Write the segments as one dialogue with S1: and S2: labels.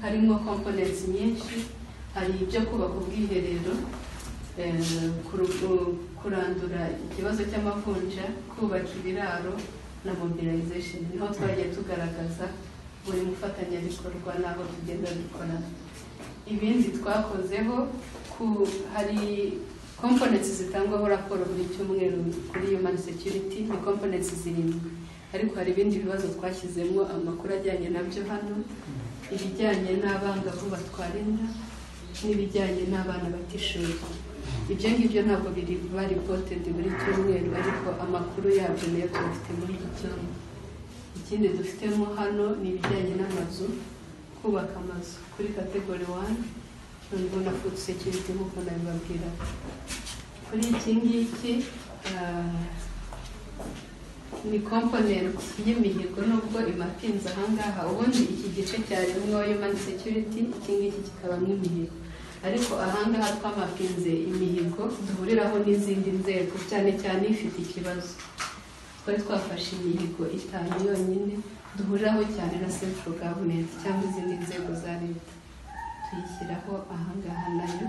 S1: harimo komponenti nyinshi hari ibyo kubaka ubwiherero eh, kuru- kurandura ikibazo cy'amavunja kubaka ibiraro na mobilization niho twagiye tugaragaza buri mufatanyabikorwa n'aho tugenda dukorana ibindi twakozeho ku hari komponenti zitangwaho raporo buri cyumweru kuri human security ni komponenti zirindwi ariko hari ibindi bibazo twashyizemo amakuru ajyanye nabyo hano ibijyanye n'abangavu batwara inda n'ibijyanye n'abana batishoboye ibyo ngibyo ntabwo biri bari potedi muri cyumweru ariko amakuru yabyo nayo tuyafite muri iki cyumweru ikindi dufitemo hano ni ibijyanye n'amazu kubaka amazu kuri kategori wani nubwo na fudu sekiriti nk'uko nabibabwira kuri iki ngiki ah, ni komponenti y'imihigo nubwo imapinze ahangaha ubundi iki gice cyarimo human security iki ngiki kikabamo imihigo ariko ahangaha twamapinze imihigo duhuriraho n'izindi nzego cyane cyane ifite ikibazo twari twafashe imihigo itanu yonyine duhuriraho cyane na central government cyangwa izindi nzego za leta tuyishyiraho ahangaha nayo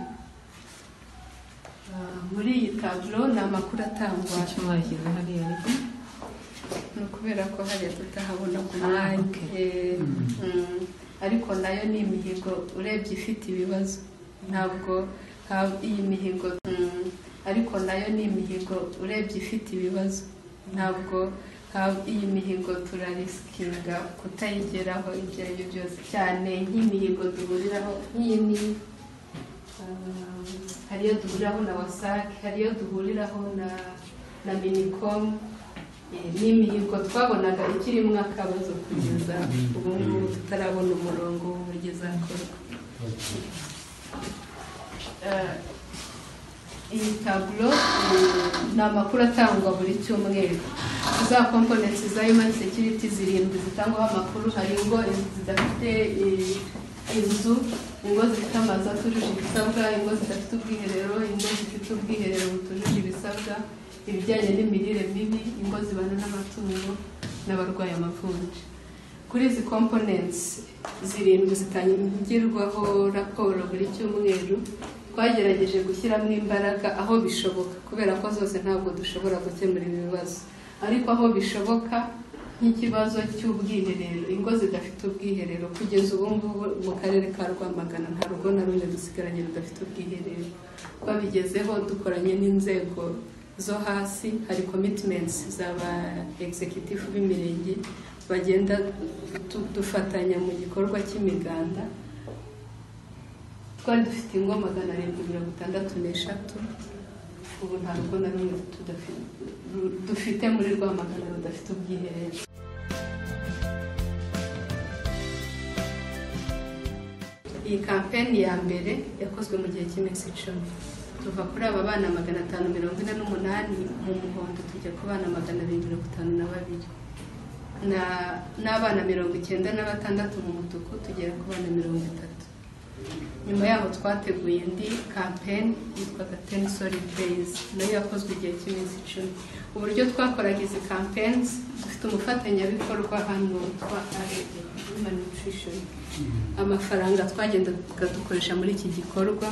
S1: Ah, muri iyi taburo ni amakuru atangwa
S2: icyo mwashyize hariya ariko
S1: ni ukubera ko hariya tutahabona ku
S2: Ah,
S1: mwanya
S2: okay.
S1: Eh,
S3: Mm.
S1: mm, ariko nayo ni imihigo urebye ifite ibibazo ntabwo nta- iyi mihigo mm, ariko nayo ni imihigo urebye ifite ibibazo ntabwo nta- iyi mihigo turarisikinga kutayigeraho ibyo ari byo byose cyane nk'imihigo duhuriraho nk'iyi n'iyi Um, hari iyo duhuriraho na wasake hari iyo duhuriraho na na minicom Eh, ni imihigo twabonaga ikirimo akabazo kugeza ubu ngubu tutarabona umurongo w'uburyo izakorwa Eh, iyi taburo mm, ni amakuru atangwa buri cyumweru za komponenti za human security zirindwi zitangwaho amakuru hari ingo zidafite eh, inzu ingo zifite amazu atujuje ibisabwa ingo zidafite ubwiherero ingo zifite ubwiherero butujuje ibisabwa ibijyanye n'imirire mibi ingo zibana n'amatungo n'abarwaye amavunja kuri izi komponenti zirindwi zitangirwaho raporo buri cyumweru twagerageje gushyiramo imbaraga aho bishoboka kubera ko zose ntabwo dushobora gukemura ibi bibazo ariko aho bishoboka nk'ikibazo cy'ubwiherero ingo zidafite ubwiherero kugeza ubu ngubu mu karere ka rwamagana nta rugo na rumwe dusigaranye rudafite ubwiherero twabigezeho dukoranye n'inzego zo hasi hari commitments z'aba executive b'imirenge bagenda du- dufatanya mu gikorwa cy'imiganda twari dufite ingo magana arindwi mirongo itandatu n'eshatu ubu nta rugo na rumwe tudafi- ru- dufite muri rwamagana rudafite ubwiherero iyi kampeni ya mbere yakozwe mu gihe cy'iminsi icumi tuva kuri aba bana magana atanu mirongo ine n'umunani mu muhondo tujya ku bana magana abiri mirongo itanu na babiri Na- n'abana mirongo icyenda na batandatu mu mutuku tugera ku bana mirongo itatu nyuma yaho twateguye indi kampeni yitwaga ten solid days nayo yakozwe igihe cy'iminsi icumi uburyo twakoraga izi campaigns dufite umufatanyabikorwa hano witwa human nutrition amafaranga twagendaga dukoresha muri iki gikorwa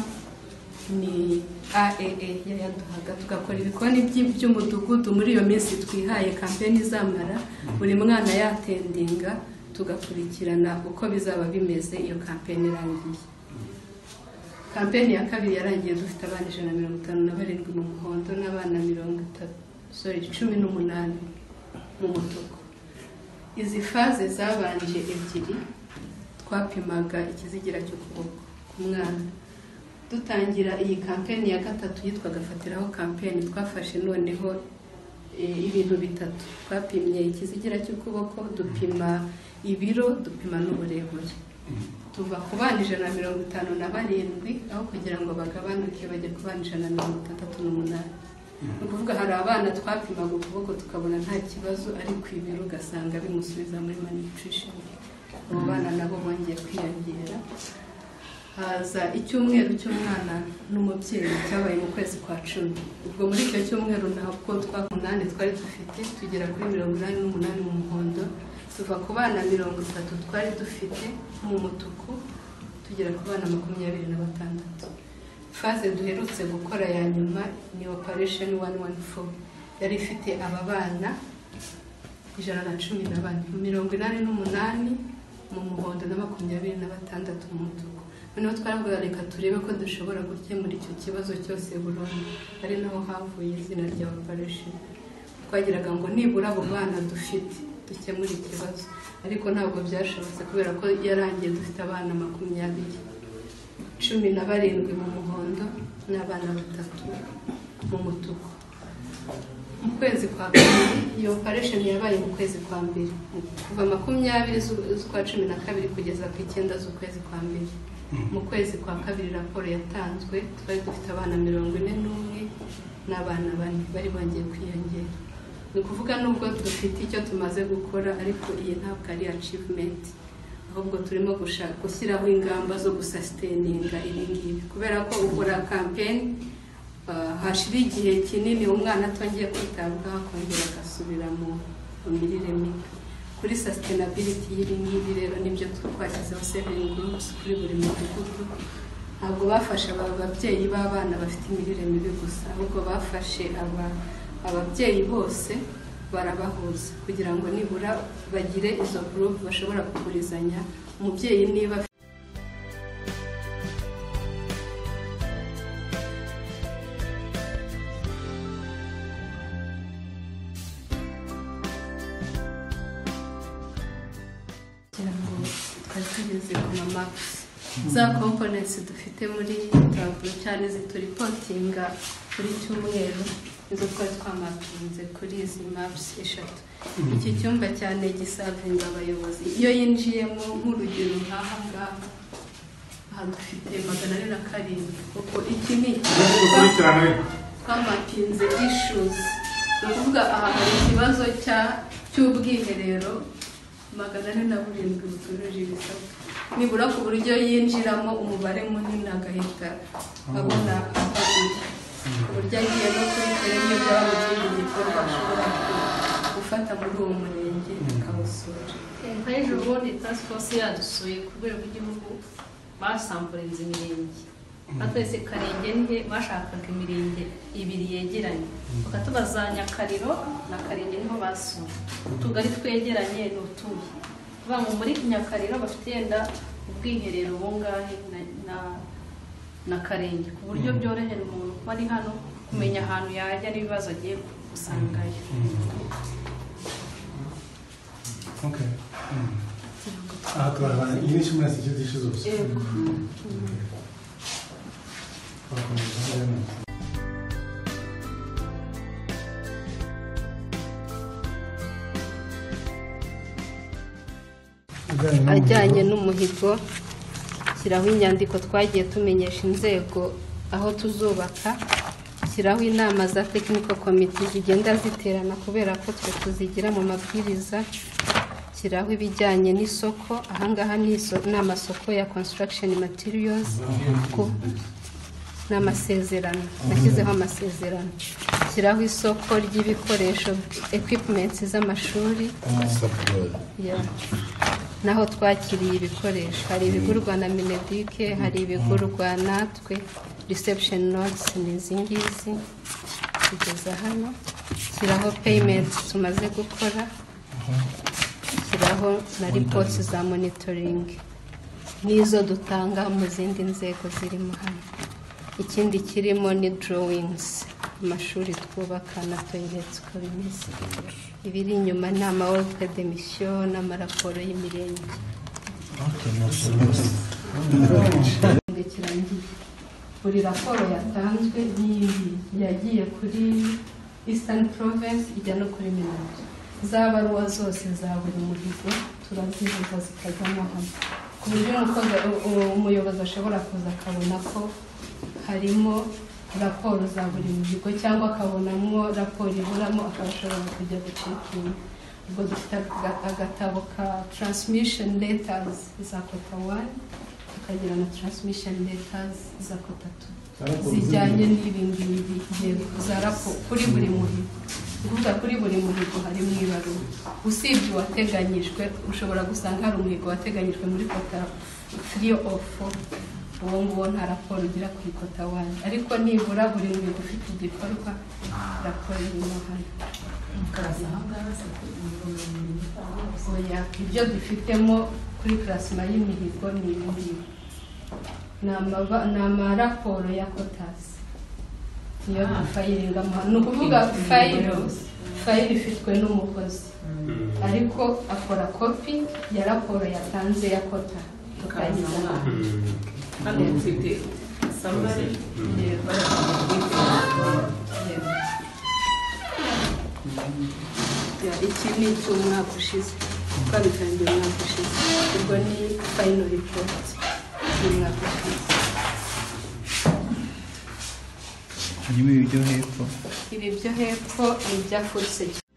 S1: ni aaa yayaduhaga tugakora ibikoni by- by'umudugudu muri iyo minsi twihaye kampeni izamara buri mwana yatendinga tugakurikirana uko bizaba bimeze iyo kampeni irangiye kampeni ya kabiri yarangiye dufite abana ijana na mirongo itanu na barindwi mu muhondo n'abana mirongo itatu sorry cumi n'umunani mu mutuku izi faze zabanje ebyiri twapimaga ikizigira cy'ukuboko ku mwana dutangira iyi kampeni ya gatatu yitwaga fatiraho kampeni twafashe noneho e, ibintu bitatu twapimye ikizigira cy'ukuboko dupima ibiro dupima n'uburebure tuva ku bana ijana na mirongo itanu na barindwi aho kugira ngo bagabanuke bajya ku bana ijana na mirongo itandatu n'umunani ni ukuvuga hari abana twapimaga ukuboko tukabona nta kibazo ariko ibiro ugasanga bimusubiza muri malnutrition abo bana nabo bongeye kwiyongera haza icyumweru cy'umwana n'umubyeyi cyabaye mu kwezi kwa cumi ubwo muri icyo cyumweru ntabwo twa munani twari dufite tugera kuri mirongo inani n'umunani mu muhondo tuva ku bana mirongo itatu twari dufite mu mutuku tugera ku bana makumyabiri na batandatu faze duherutse gukora ya nyuma ni operation wani wani fo yari ifite aba bana ijana na cumi na bane mirongo inani n'umunani mu muhondo na makumyabiri na batandatu mu mutuku noneho twaravuga reka turebe ko dushobora gukemura icyo kibazo cyose burundu ari naho havuye izina rya operation twagiraga ngo nibura abo bana dufite dukemure ikibazo ariko ntabwo byashobotse kubera ko yarangiye dufite abana makumyabiri cumi na barindwi mu muhondo n'abana batatu mu mutuku mu kwezi kwa kabiri iyo operation yabaye mu kwezi kwa mbere kuva makumyabiri z'u- z'ukwa cumi na kabiri kugeza ku icyenda z'ukwezi kwa mbere mu kwezi kwa kabiri raporo yatanzwe twari dufite abana mirongo ine n'umwe n'abana bane bari bongeye kwiyongera ni ukuvuga nubwo dufite icyo tumaze gukora ariko iyi ntabwo ari achievement ahubwo turimo gushaka gushyiraho ingamba zo gusasiteninga ibi ngibi kubera ko ukora kampeni hashira igihe kinini umwana atongeye kwitabwaho akongera agasubira mu mu mirire mibi kuri sustainability y'ibi ngibi rero nibyo twashyizeho seven groups kuri buri mudugudu ntabwo bafashe aba babyeyi b'abana bafite imirire mibi gusa ahubwo bafashe aba ababyeyi bose barabahuza kugira ngo nibura bagire izo group bashobora kugurizanya umubyeyi niba afite kugira ngo twari tugeze ku mamakisi za komponensi dufite muri taburo cyane zituripotinga buri cyumweru nizo twari twamatunze kuri izi mapusi eshatu iki cyumba cyane gisavinga abayobozi iyo yinjiyemo nk'urugero nk'aha ngaha aha dufite magana ane na karindwi kuko iki ni
S2: ukurikirane
S1: twamapinze issues ni ukuvuga aha hari ikibazo cya cy'ubwiherero magana ane na burindwi butujuje ibisabwa nibura ku buryo yinjiramo umubare munini agahita abona ahaguye ku buryo agiye no kuri terene byaba ikindi gikorwa ashobora ku- gufata muri uwo murenge akawusura
S3: ejo ubundi task force yadusuye ku rwego rw'igihugu basamburinze imirenge batweretse karenge nke bashakaga imirenge ibiri yegeranye bakatubaza nyakariro na karenge niho basuye utugari twegeranye ni utuhe kuvuga ngo muri nyakariro bafite yenda ubwiherero bungahe na- na- na karenge ku buryo byorohera umuntu kuba ari hano kumenya ahantu yajya n'ibibazo agiye gusangayo
S2: Okay. Mm. aha turabona iyi ni cumi na sitike dishi zose
S1: Yego.
S2: Twakomeza hariya neza. Ujyanye n'umuhigo.
S1: ajyanye n'umuhigo shyiraho inyandiko twagiye tumenyesha inzego aho tuzubaka shyiraho inama za tekiniko komite zigenda ziterana kubera ko twe tuzigira mu mabwiriza shyiraho ibijyanye n'isoko ahangaha ni iso- ni amasoko ya construction materials ku- ni amasezerano nashyizeho amasezerano shyiraho isoko ry'ibikoresho equipments z'amashuri Yeah. naho twakiriye ibikoresho hari ibigurwa na minedike hari ibigurwa natwe reception notes ni izi ngizi kugeza hano shyiraho payment tumaze gukora shyiraho na reports za monitoring n'izo dutanga mu zindi nzego zirimo hano ikindi kirimo ni drawings amashuri twubaka na toilets uko bimeze ibiri inyuma ni amawebuke demisiyo n'amaraporo y'imirenge Igihe kirangiye buri raporo yatanzwe n'iyi yagiye kuri eastern province ijya no kuri minagri za baruwa zose za buri muhigo turazihuza zikajyamo hamwe ku buryo umukozi u- umuyobozi ashobora kuza akabona ko harimo raporo za buri muhigo cyangwa akabonamo raporo iburamo akaba ashobora kujya gucekinga ubwo dufite aga- agatabo ka transmission letters za kota wani tukagira na transmission letters za kota tu
S2: Za raporo
S1: zijyanye n'ibi ngibi yego, za raporo kuri buri muhigo kuvuga kuri buri muhigo harimo ibaruwa usibye uwateganyijwe ushobora gusanga hari umuhigo wateganyijwe muri kota three of four uwo nguwo nta raporo ugira kuri kota one ariko nibura buri muhigo ufite igikorwa raporo irimo hano oya ibyo dufitemo kuri plasma y'imihigo ni ibi ni amaba- ni amaraporo ya kotasi niyo dufayiringa ni ukuvuga fayiro fayiro ifitwe n'umukozi ariko akora kopi ya raporo yatanze ya kota tukayiza
S3: hano mfite samari
S1: Yego, yego.
S4: Ya, iki ni icy'umwaka ushize twabitangiye umwaka ushize ubwo ni final report y'umwaka ushize
S5: harimo ibi byo hepfo
S4: ibi byo hepfo ni ibya food security